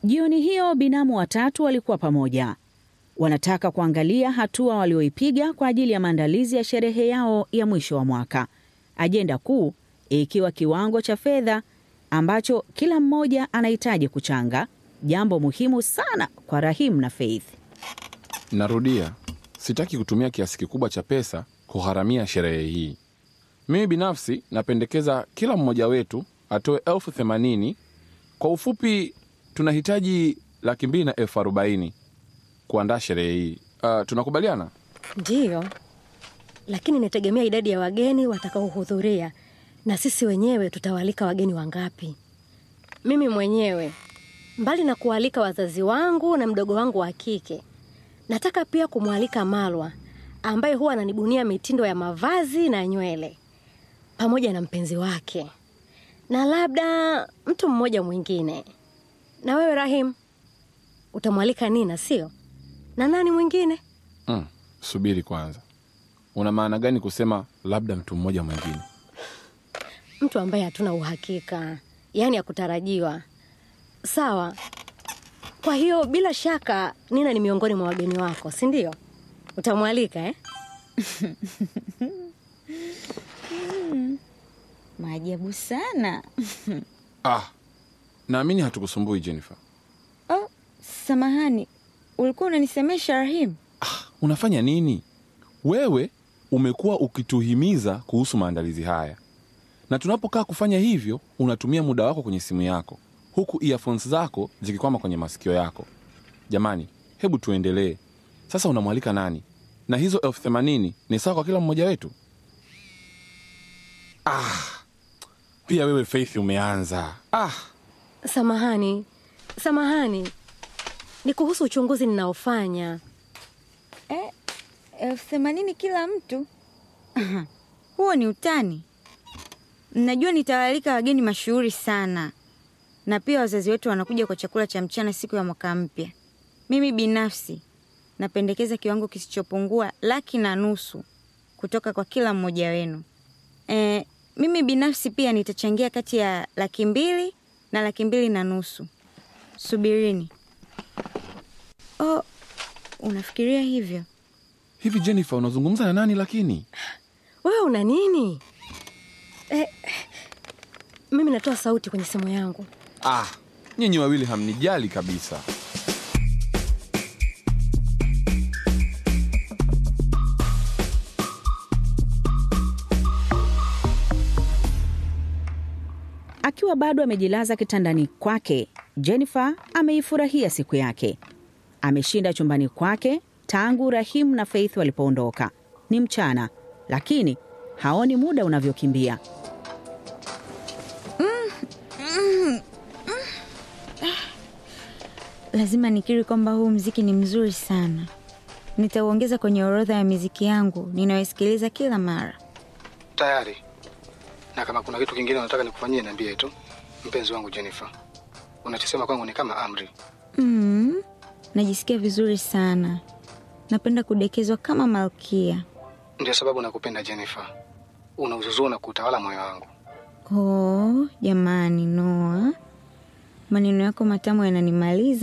Jioni hiyo binamu watatu walikuwa pamoja, wanataka kuangalia hatua walioipiga kwa ajili ya maandalizi ya sherehe yao ya mwisho wa mwaka, ajenda kuu ikiwa kiwango cha fedha ambacho kila mmoja anahitaji kuchanga, jambo muhimu sana kwa Rahim na Faith. Narudia, sitaki kutumia kiasi kikubwa cha pesa kugharamia sherehe hii. Mimi binafsi napendekeza kila mmoja wetu atoe elfu themanini. Kwa ufupi, tunahitaji laki mbili na elfu arobaini kuandaa sherehe hii. Uh, tunakubaliana? Ndiyo, lakini inategemea idadi ya wageni watakaohudhuria na sisi wenyewe tutawaalika wageni wangapi. Mimi mwenyewe, mbali na kualika wazazi wangu na mdogo wangu wa kike, nataka pia kumwalika Malwa ambaye huwa ananibunia mitindo ya mavazi na nywele, pamoja na mpenzi wake na labda mtu mmoja mwingine. Na wewe Rahim, utamwalika Nina, sio? Na nani mwingine? Mm, subiri kwanza, una maana gani kusema labda mtu mmoja mwingine? Mtu ambaye hatuna uhakika, yaani hakutarajiwa. Sawa. Kwa hiyo bila shaka Nina ni miongoni mwa wageni wako, si ndio? Utamwalika eh? Maajabu sana. Ah, naamini hatukusumbui Jennifer. Oh, samahani, ulikuwa unanisemesha Rahim? Ah, unafanya nini wewe? Umekuwa ukituhimiza kuhusu maandalizi haya, na tunapokaa kufanya hivyo unatumia muda wako kwenye simu yako, huku earphones zako zikikwama kwenye masikio yako. Jamani, hebu tuendelee sasa. Unamwalika nani? Na hizo elfu themanini ni sawa kwa kila mmoja wetu? Ah, pia wewe Faith umeanza. Ah, Samahani, samahani, ni kuhusu uchunguzi ninaofanya. Eh, elfu themanini kila mtu? Huo ni utani. Mnajua nitawaalika wageni mashuhuri sana, na pia wazazi wetu wanakuja kwa chakula cha mchana siku ya mwaka mpya. Mimi binafsi napendekeza kiwango kisichopungua laki na nusu kutoka kwa kila mmoja wenu. E, mimi binafsi pia nitachangia kati ya laki mbili na laki mbili na nusu. Subirini. Oh, unafikiria hivyo? hivi Jennifer, unazungumza na nani lakini? Wewe una nini? Eh, mimi natoa sauti kwenye simu yangu. Ah, nyinyi wawili hamnijali kabisa. Akiwa bado amejilaza kitandani kwake, Jennifer ameifurahia siku yake. Ameshinda chumbani kwake tangu Rahim na Faith walipoondoka. Ni mchana, lakini haoni muda unavyokimbia. Lazima nikiri kwamba huu mziki ni mzuri sana. Nitauongeza kwenye orodha ya miziki yangu ninayosikiliza kila mara. Tayari. Na kama kuna kitu kingine unataka nikufanyie, niambie tu, mpenzi wangu Jennifer. Unachosema kwangu ni kama amri. Mm, najisikia vizuri sana. Napenda kudekezwa kama malkia. Ndio sababu nakupenda Jennifer. Unauzuzua na kutawala moyo wangu. Oh, jamani Noa, maneno yako matamu yananimaliza.